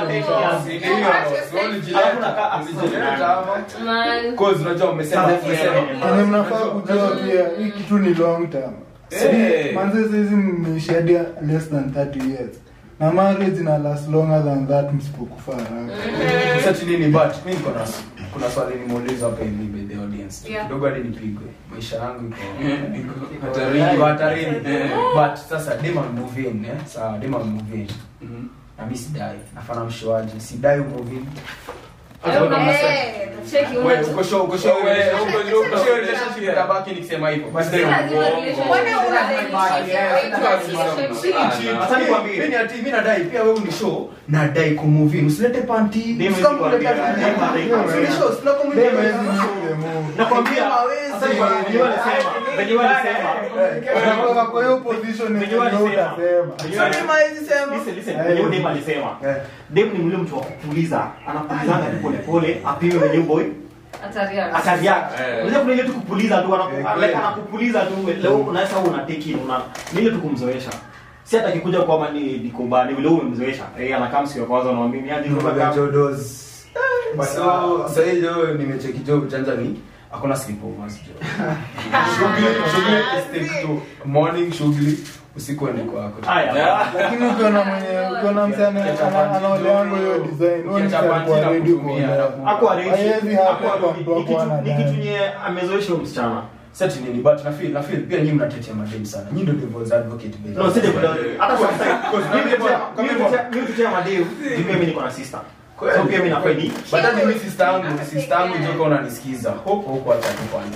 Alafu nakaa Umejileta hapa. Man. Cause unajua umesema umesema Yaani mnafaa kujua pia hii kitu ni long term Eh. manze saizi mmeshadia less than 30 years na marriage ina last longer than that msipokufa haraka Sasa nini but mimi niko na kuna swali nimeuliza hapa hivi by the audience. Yeah. Kidogo hadi nipigwe. Maisha yangu iko Iko hatarini. Iko hatarini. Eh. But sasa dema move in, eh? Sawa, dema move in. Mhm. Na mimi sidai. Nafanya mshoaji. Sidai move in. Eh, Cheki Wewe una- uko show, uko show, Wewe, wewe uko- uko uko- show relationship itabaki nikisema hivyo. But Si lazima relationship. Mbona una relationship? Acha nikwambie. Mimi ati mimi nadai pia wewe ni show nadai kumove in. Usilete panty. Demu Usikam nikwambia, kuleta demu panty. nikwambia. Ni show, sina Dema communicate. hizi move move. nakwambia Hawezi. sasa venye walisema venye walisema Unatoka kwa hiyo position yenye venye walisema utasema venye Sio walisema dema hizi sema. listen listen venye dem alisema Eh. dem ni mule mtu wa kupuliza anapulizanga tu pole pole apime mwenye boy Hatari yake. atari yake Eh. unaweza kuna ile tu kupuliza tu Eh, anaku- kweli. like anakupuliza tu leo unaweza una take in una ni ile tu kumzoesha si hata akikuja kwamba ni dikoba ni vile wewe umemzoesha eh anakaa msiku wa kwanza unamwambia ni aje Ndio kama jodos. So sasa hiyo nimecheki jo ujanja ni hakuna sleepovers jo. Shughuli shughuli is take to morning shughuli usiku ende kwako. haya lakini ukiona mwenye ukiona msana anaoleango hiyo design huyo ni Ukiacha panty kwa na ready kutumia, kuolewa na- Hakuwa ready. Haiwezi happen Hakuwa- kwa ni- mtu ni wako kitu- ana ni kitu dai. nye amezoesha huyo msichana Sasa nini but na feel na feel pia nyinyi mnatetea madem sana. Nyinyi ndio devil's advocate baby. No, si devil. Hata sasa mimi Kama- kutetea- kama- mimi kutetea- mimi kutetea madeu, juu pia mimi niko na sister. So pia mimi nafaa ni But hata mimi sister yangu, sister yangu joka unanisikiza. Hope huko acha tu panty.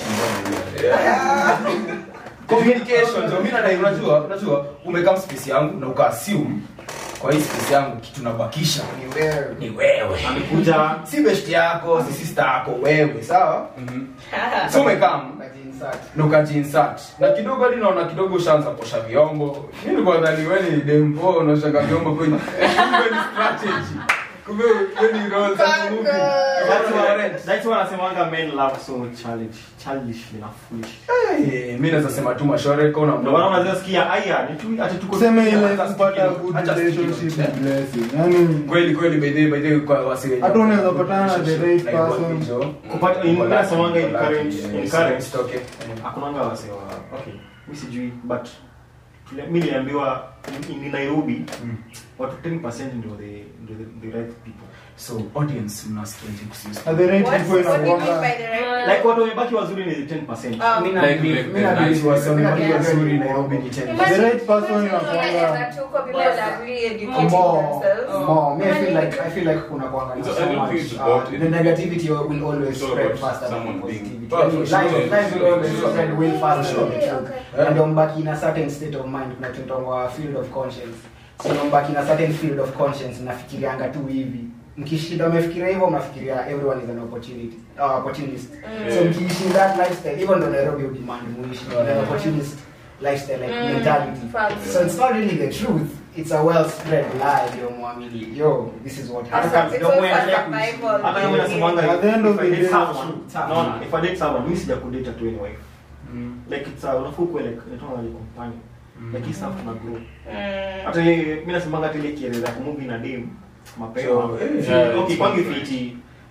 Communication, so mimi nadai unajua, unajua umekaa space yangu na uka assume kwa hii space yangu kitu nabakisha Ni wewe. ni wewe. amekuja si best yako si sister yako wewe sawa Mhm. so umekam Ukajiinsert. na ukajiinsert na kidogo hadi naona kidogo ushaanza posha vyombo mi nilikuwa nadhani wewe ni dempo unaoshaga vyombo kwenye kumbe ni strategy kumbe wewe ni role za movie That's That's why- right. that's why wanasemanga men love so childish childishly na foolish Eh, mi naweza sema tu mashore kona ndio maana unaweza sikia aya ni tu ati tuko tuseme ile Hata kupata stick good hata stick relationship it. ni blessing yani kweli kweli by the way by the way kwa wasi wenye Hata unaweza patana na the right like person. what hizo. kupata in Wala- nasemanga in wala- current yes, in current isitoke. hakunanga wase wa okay mimi sijui but tule- mimi niliambiwa in, in Nairobi Mm. watu 10% ndio the ndio the, the right people so audience mnasikiaje kuhusu na the right What- people what do you mean inakuanga by the right- like watu wamebaki wazuri ni 10% Um, Mimi na- Like- mimi- like mimi the na- nice mimi na- wasanii mimi na- walio wazuri Nairobi ni Imagine- 10%. The right person imagine inakuanga- that tuko people that are really educating More, themselves. more. Me, I feel like I feel like kuna kwanga na It's- I so don't much. think it's about Uh, it. the negativity will always It's all spread about faster than someone the being- positivity. Oh, I mean, for sure. life, life will always Sure. spread way faster than the Okay, truth. okay. Eh? And umbaki in a certain state of mind kuna tunaitwa field of conscience so umbaki in a certain field of conscience nafikirianga tu hivi mkishinda umefikiria hivyo unafikiria everyone is an opportunity uh, opportunist Mm. so mkiishi in that lifestyle even though Nairobi udemand muishi in an opportunist lifestyle like Mm. mentality Facts. so it's not really the truth it's a well spread lie yo mwamini yo this is what It's happens all- it's Ndio all mwenye for anakuishi. survival. hata kama nasemanga At the end of if I the date day, someone true. naona if I date someone mimi sija kudate tu anyway Mm. like it's a unafaa kuwa like inaitwa like companion like hii stuff tuna grow Mm. hata yeye- mimi nasemanga hata ile kieleza kumove na dem mapema So, eh, Si- yeah, okay it's kwangu not fiti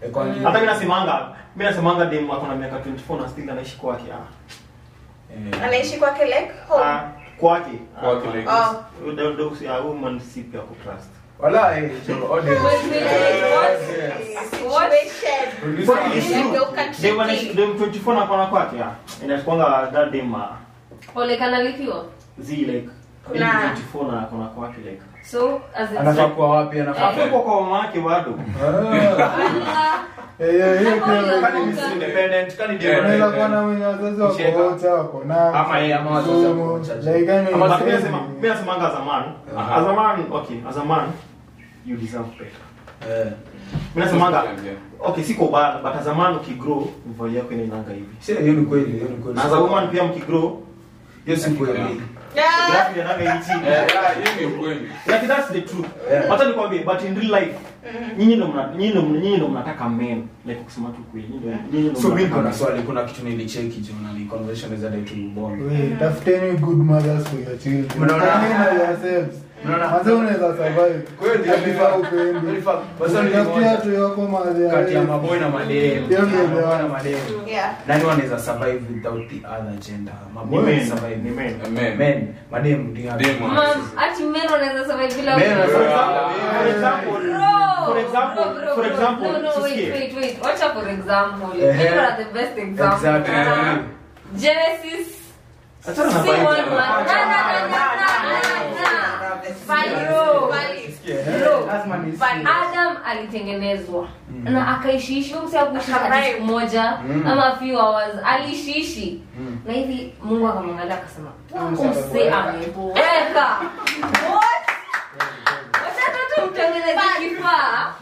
Eh, kwa nini? hata mi nasemanga mi nasemanga dem ako na miaka 24 na still anaishi kwake ah. Eh, anaishi kwake like home Ah, kwake Kwake like oh Ndo- ndo- si- ah, woman si pia kutrust wala, eh, jo, audience. Wait, wait, wait, what? What? situation Producer. It's true. Imegeuka Dem anaishi- tricky. dem 24 na kona kwake ah. inakwanga that dem ah, Ole kanalipiwa zi like Kuna- 24 na kona kwake like so as in anafaa kuwa wapi anafaa Eh. Hapo kwa mama yake bado Allah. Eh, eh, hiyo Hapo hiyo pia- Kani kuka. ni independent, kani Yeah. unaweza dependent. kuwa na wenye wazazi wako Cheka. wote wako na Ama yeye, ama wazazi wako somo, wachache. like, yani, Ama But mi siwezi- nasema- mi nasemanga as a man Aha. as a man okay as a man you deserve better Eh. mi nasemanga Yeah. okay siko bad but as a man ukigrow mvali yako inainanga hivi Si, hiyo ni kweli, hiyo ni kweli. na as a woman pia mkigrow Hiyo si kweli. Yeah. grafu inainanga hivi chini Yeah, hiyo ni ukweli. like that's the truth Yeah. hata nikwambie but in real life nyinyi ndo mna nyinyi ndo nyinyi ndo mnataka men like kusema tu kweli nyinyi ndo nyinyi ndo so mi mnataka kuna men. swali kuna kitu nilicheki jo na ni conversation is that to bond Wait, tafuteni good mothers for your children. Mnaona? Tafuteni na yourselves. Mnaona? Manze unaweza survive. Kweli, Hadi yeah. saa upendi. Kweli, fa- basa ni Utafutia moja. tu yako mahali ya kati ya wewe. maboy na madem Hiyo ndio Maboy na ndio. madem Yeah. nani wanaweza survive without the other gender Ni maboy men, wanaweza survive ni men. Amen. men madem ndio Dem Mam, ati men wanaweza survive bila Men women. wanaweza- For example, Bro, for example, bro, bro, for bro. example, no, no, wait, sisikie. wait, wait. Wacha for example. Ehe. People are the best example. Exactly. Uh, Genesis. Achana na si Bible. one man. Na, na, na, na, na, na, na. Bro. Bro. Lazima ni But Adam alitengenezwa na akaishiishi msi akuishi hata Akavibe. siku moja Mm. ama few hours aliishiishi Mm. na hivi mungu akamwangalia akasema Mm, umse ameboeka What? Wacha tu tumtengeneze kifaa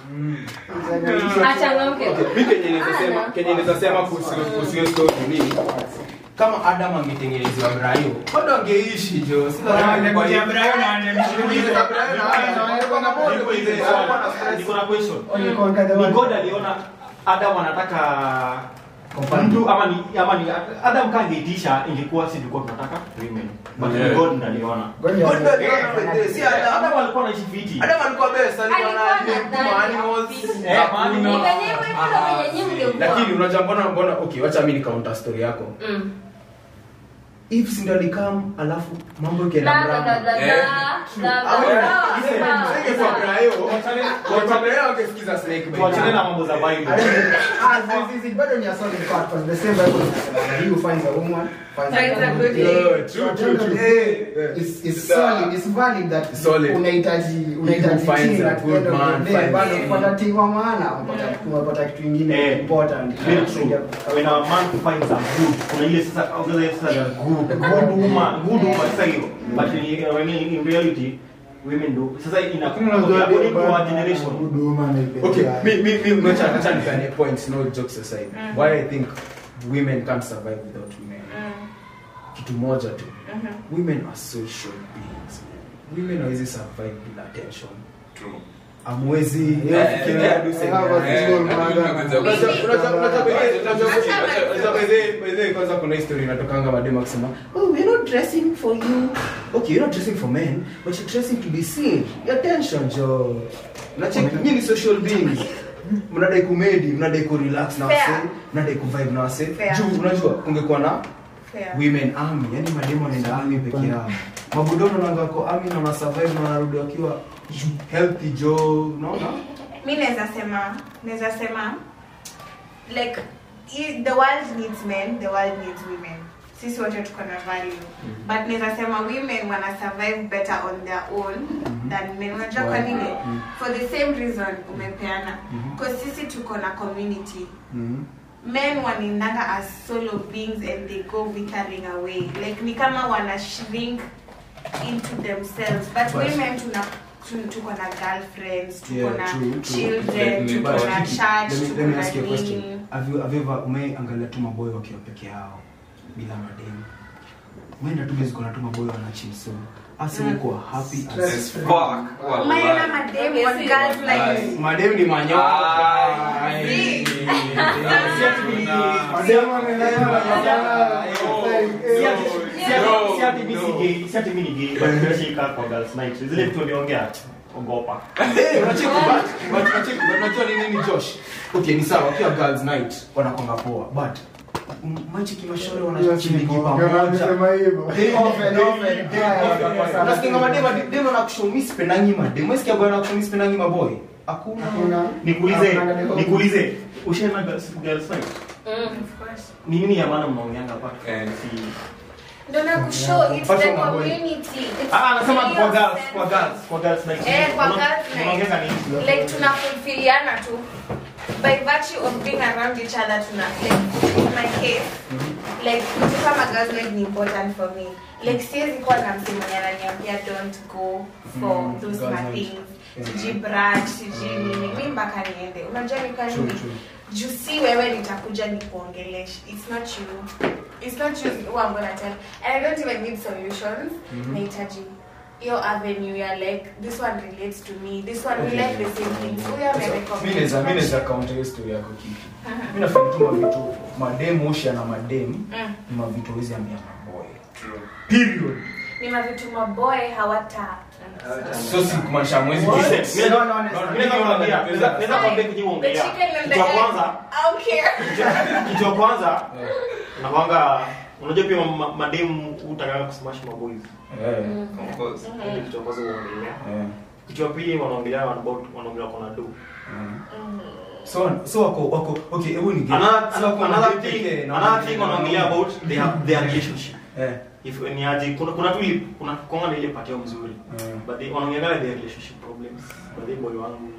achangamke mi kenye naweza sema Ana. kenye naweza sema kuhusu kuhusu hiyo story ni kama Adam angetengenezewa Brayo bado angeishi jo si lazima kwa hiyo Brayo na angetengeneza Brayo na angekuwa na bond Niko with hivi, it. swali. Alikuwa na stress. Niko na question. Only the Ni one. God aliona Adam anataka mtu ama ni ama ni Adam kama angeitisha ingekuwa si tulikuwa tunataka women. But Yeah. ni God ndiye aliona. Ngoja- God ndio aliona pekee, si Adam. Adam alikuwa anaishi fiti. Adam alikuwa best, alikuwa Alikuwa na anadhani ma animals, happy. Eh, hakuna- ma Ni animals. venye hivyo hivyo ndo Ah, venye nyinyi mngekuwa. lakini unajua mbona mbona okay wacha mimi nikaunta story yako Mm. if si ndo alikam alafu mambo Da, ikienda da, da, mrama da, Eh. da, da, da, Awe, da, listen, da. msenge kwa Brayo, Tuachane kwa Brayo angesikiza Snake Bait. tuachane na mambo za Bible. Ah, zi- zi- zi, bado ni a solid part, 'cause the same Bible inasema, he who finds a woman finds a Finds a good good thing. thing. Yeah, true, true, true. Eh, it's- it's solid, it's valid that Solid. unahitaji unahitaji He who finds thing a at the good end of the man day, finds bado a- kupata thing wa maana unapata- unapata kitu ingine Eh, important Very true. When a man finds a good, kuna ile sasa kuna ile sasa ya good, good woman, good woman sasa hiyo. But in, when in, in reality women do. Sasa ina Lakini unajua according to bado our generation. good woman is okay better. mi mi mi ngoja acha nifanye points no jokes aside why i think women can't survive without women kitu moja tu women are social beings women hawezi survive bila attention True. amwezi Yeah, fikiria yeah, hadi useme, I have a eh, single eh, mother. eh, Unajua- eh, unajua- unajua by the way- unajua- Acha unajua by the- by the way, kwanza kuna history inatokanga mademu akisema oh we're not dressing for you okay you're not dressing for men but you're dressing to be seen Your attention jo nacheki nyinyi ni social beings mnadai kumedi mnadai kurelax na Fair. wase mnadai kuvibe na wase Fair. juu unajua kungekuwa na Fair. women army yani mademu wanaenda army peke yao mabudono nangako army na wana survive na wanarudi wakiwa healthy jo unaona mi naweza sema naweza sema like i- the world needs men the world needs women sisi wote tuko na value but naweza sema women wana survive better on their own than men unajua kwa nini for the same reason umepeana because sisi tuko na community Mhm. men wanaendanga as solo beings and they go withering away like ni kama wana shrink into themselves but But- women tuna tu- tuko na girlfriends tuko Yeah, na true, true. children Let me- tuko na But church let me- tuko let me na ask you a question. nini Have you- have you ever- umeangalia tu maboyo wakiwa peke yao bila mademu umeenda tu bezi kuna tu maboyo wanachil so asi Mm. uko happy as- As fuck. umeona Wallahi. mademu Yes, on yes. girls like Yes. mademu ni manyoka Ai. See? Mademu amenelewa na sana. Si Eh, ati- eh, si ati- No, si ati mimi si no. gay, si ati mimi ni gay, but nimeshika kwa girls night. Zile vitu niongea. ogopa Eh, unacheki but but unacheki but unajua ni nini Josh? Okay, ni sawa wakiwa girls night wanakonga poa but m- machiki mashore wanachiliki pamoja. Unasema hivyo. Eh, Open, open. eh, Yeah, eh, unasikia kama dema dema na kushow mimi sipendangi madem. Unasikia bwana na kushow mimi sipendangi maboy. Hakuna. Hakuna. nikuulize Hakuna gani nikuulize ushaenda girls girls night Of course. ni nini ya maana mnaongeanga hapa Eh. si Ndio nakushow it's Fashion the maboy. community. It's ah anasema real kwa girls sense. kwa girls kwa girls night Eh, kwa Mna- girls night. mnaongeanga nini like tunafulfiliana tu by virtue of being around each other tuna like in my case like mtu kama girls night ni important for me like siwezi kuwa na mtu mwenye ananiambia don't go for Mm, those girls my night. things Yeah. sijui brunch sijui nini mi mpaka niende unajua ni kwa True, nini true. juu si wewe nitakuja nikuongeleshe it's not you it's not you who I'm gonna tell and I don't even need solutions nahitaji hiyo avenue ya like this one relates to me this one we Okay. like the same things huyo Mimi amerecommend naweza mimi naweza counter hiyo story yako kitu. Mimi nafikiri tu mavitu madem osha na madem Mm. ni mavitu hizi ambia maboy. True. Period. ni mavitu maboy hawata So si kumaanisha mwezi What? Listen, mimi No, no, naweza- no, mimi naweza kuambia, naweza- naweza kuambia kitu the uongelea. chicken and the Kitu ya egg kwanza I don't care kitu- kitu ya kwanza nakwanga unajua pia ma- mademu utakaga kusmash maboys Eh. Of course. Hiyo ndio kitu ya kwanza uongelea Eh. kitu ya pili wanaongelea about wanaongelea kona do So so wako wako okay, hebu ni another So wako another madem thing pekee na another wanadem thing na wanaongelea wanaume. about they have their relationship Eh. if ni aje kuna kuna tu ile kuna konga na ile patio mzuri Mm. but they wanaongelea their relationship problems but they boy wangu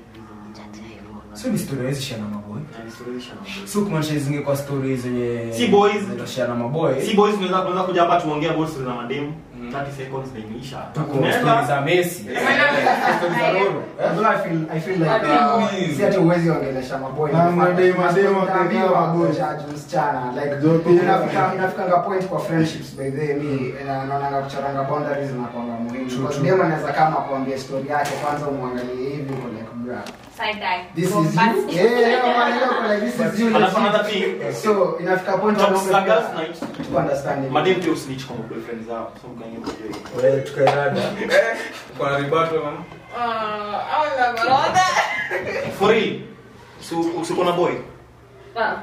So ni story hizi shana maboy. na ni story isha na boys. So kumaanisha hizi zingekuwa stories zenye Si boys. zinatoshana maboy. si boys tunaweza tunaweza kuja hapa tuongee about stories za mademu Mm. 30 seconds na imeisha Tuko Tunaenda- stories za Messi. Stories za Roro. Eh? Although I feel I feel like uh, si ati uwezi ongelesha maboy. Na madem- madem Utaambiwa wakakaa maboy. judge msichana like Jote. inafika inafikanga point kwa friendships by the way mi na- naonanga kuchoranga boundaries na kwanga muhimu True, because true. dem anaweza kama kuambia story yake kwanza umwangalie hivi uko like bra side eye this is Bombastic. you yeah yeah unaangalia uko like this is you Alafu another legit. thing, so inafika point talks za girls wanaongea night to understand it. madem pia usnitch kwa boyfriend zao so mkaingia mjue Wewe tukairada. Uko na rebuttal, man? Uh, I don't know about that. for real so usiko na boy Ah.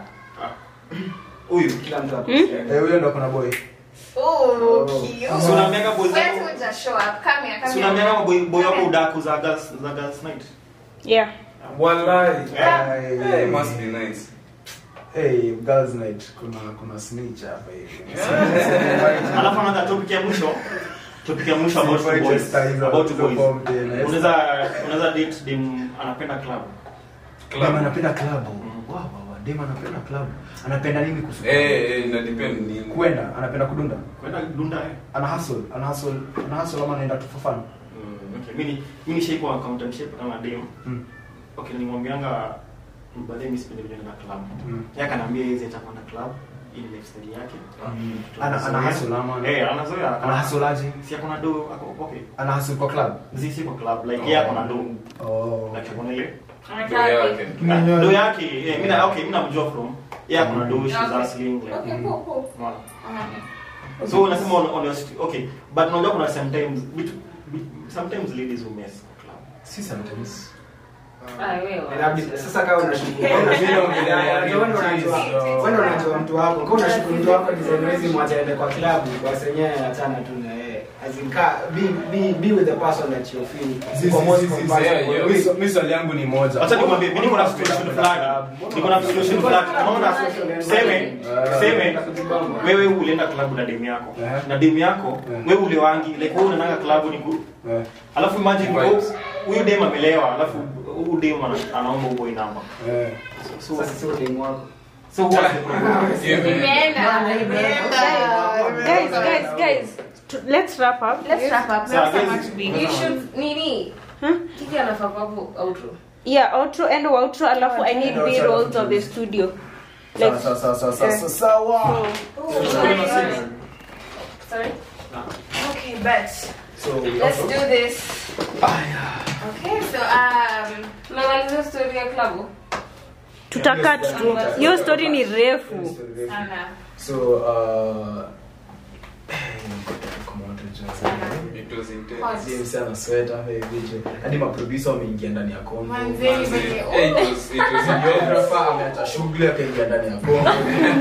huyu kila mtu ako Eh, huyo ndo kuna boy. Oh, cute. so unaambiaga boys Where wako to just show up? Come here, come so here. unaambiaga boy boy wako udaku za girls za girls night Yeah. Wallahi. Eh, Eh, must be nice. Hey, girls night kuna kuna snitch hapa hivi. alafu another topic ya mwisho topic ya mwisho about Invite boys style za about watu boys form tena. unaweza unaweza date dem anapenda club Dem anapenda club. Wow, wow, wow. Dem anapenda club. Anapenda nini kuhusu? Eh, eh, ina depend ni Kwenda, anapenda kudunda. kwenda dunda eh Ana hustle, ana hustle, ana hustle ama anaenda tu for fun. Mm, okay mimi mimi nishaikuwa accountant kama dem Mm. okay nimwambianga baadaye mimi sipendi kuenda na club Mm. yeye akaniambia yeye hata kwenda club ili lifestyle yake Ana ana hustle ama eh anazoea ana hustle aje? si akona do ako okay Ana hustle kwa club. zi si kwa club like yeye akona do Oh. like akona ile ndio yake. Kinyozi. do yake eh mimi na okay mimi namjua from yeye akona do she's Okay. hustling like Okay, cool, cool. unaona Uh-huh. so unasema on, on your st- okay but unajua kuna sometimes bit, bit, sometimes ladies who mess kwa club Si sometimes. Ah, wewe. Inabidi- sasa kama unashukuru Mimi naongelea ya Unajua wewe ndo unajua real wewe ndo unajua mtu wako kama unashukuru mtu wako design hizi mwacha aende kwa club basi yenyewe achana tu na yeye as in ka be be be with the person that you feel Zizi, uko most zizi, zizi, compatible yeah, yeah. with. Mi swa- mi swali yangu ni moja. Acha nikwambie, mimi niko na situation fulani. Niko na situation fulani. Unaona tuseme tuseme wewe ulienda club na demu yako. Eh. Na demu yako Eh. wewe ulewangi like wewe unaenda club ni ku Eh, Alafu imagine Vibes. huyu demu amelewa, alafu huyu demu ana- anaomba boy number. eh. So Sasa sio demu wako so what's the problem? Yeah, man. Imeenda, imeenda. Guys, guys, guys. To- Let's wrap up. Let's wrap up. Sawa, Thanks so guys. much, Big. You should nini? Huh? Kiki anafaa kwa hapo outro. Yeah, outro and outro alafu I need No, B sorry. rolls of the studio. Sawa, Like sawa, sawa, sawa, sawa, sawa, sawa. Sorry? Okay, but So, let's do this. Okay, so um tunamaliza story ya klabu. tutakat tu. Hiyo story ni refu. Sana. So, uh, come on, to just- Sana. It was intense. Hot. Zee msana sweat hapa hivi jo. Hadi maproducer wameingia ndani ya Kongo. Manze, Manze, venye- eh, it was- it was intense. Videographer ameacha shughuli akaingia ndani ya Kongo.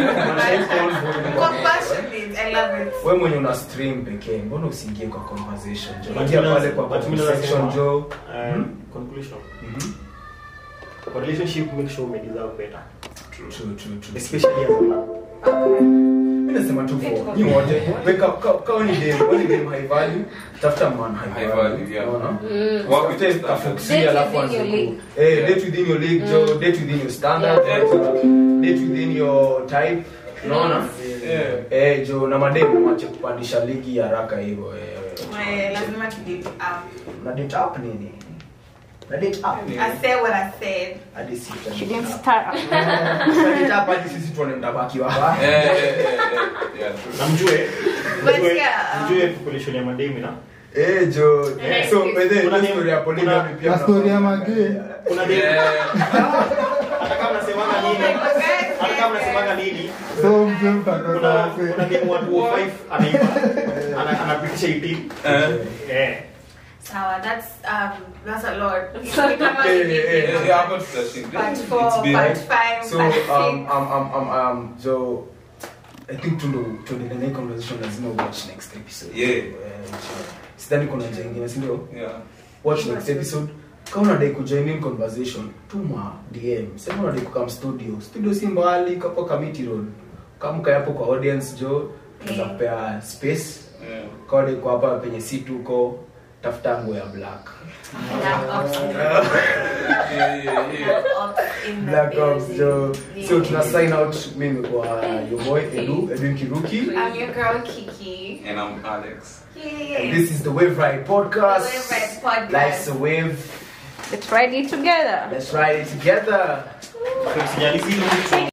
Compassionate, I love it. Wewe mwenye una stream pekee, mbona usiingie kwa conversation jo? But Ingia mimi pale nas- kwa but mimi comment section nasema, jo. um, conclusion Mhm. kwa relationship make sure ume deserve better True, true, true. especially as a man Mimi nasema tu for nyi wote, weka ka- kama ni dem, kama ni dem high value, tafuta man high High value. value, yeah. Unaona? Mm. Work with Tafute your standards. afroxy, Date alafu within anze your ku- league. Eh, date within your league, jo, date within your standard, Yeah. date within your type. Unaona? Yeah. Eh, jo na madem wache kupandisha ligi ya haraka hivyo. eh, Eh, lazima tudate up. Na date up nini? Na date up. I said what I said. Hadi sita. She didn't start. Na date up hadi sisi tuone mtabaki wapi. Eh, eh, eh, eh, yeah, true. na mjue But mjue yeah, um, mjue population ya mademi na Eh, jo. Eh, So, by the way, kuna hiyo dem- story ya polygamy kuna- pia na story ya mnafaa- magay. kuna dem Yeah. hata kama mnasemanga nini hata kama mnasemanga nini so mzee mtakata kuna wase kuna dem wa 205 anaiba ana- anapitisha 18 Eh. eh Sawa, that's um that's a lot. So- Ni kama Eh, hivi. eh, eh, Yeah, yeah, hapo tutashinda. Part It's four, been- part five, so part um, six. um, um, um, um, so i think tundo tuendelee na hii conversation lazima watch next episode Yeah. Eh, sidhani kuna njia ingine sindio Yeah. watch next episode kama unadai kujoin in conversation tuma dm sema unadai kukam studio studio si mbali kapo kamiti road kamka hapo kwa audience jo tunaweza Mm. kupea space Yeah. kama uko hapa penye si tuko tafuta nguo ya black Black Ops in the- Yeah, yeah, yeah. Ops in the black ops building. jo so Yeah. tuna sign out mimi kwa your boy edu edwin kiruki I'm your girl Kiki. And I'm Alex. Yeah. and this is the wave ride podcast The Wave Ride Podcast. life's a wave Let's ride it together. let's ride it together Usijali, si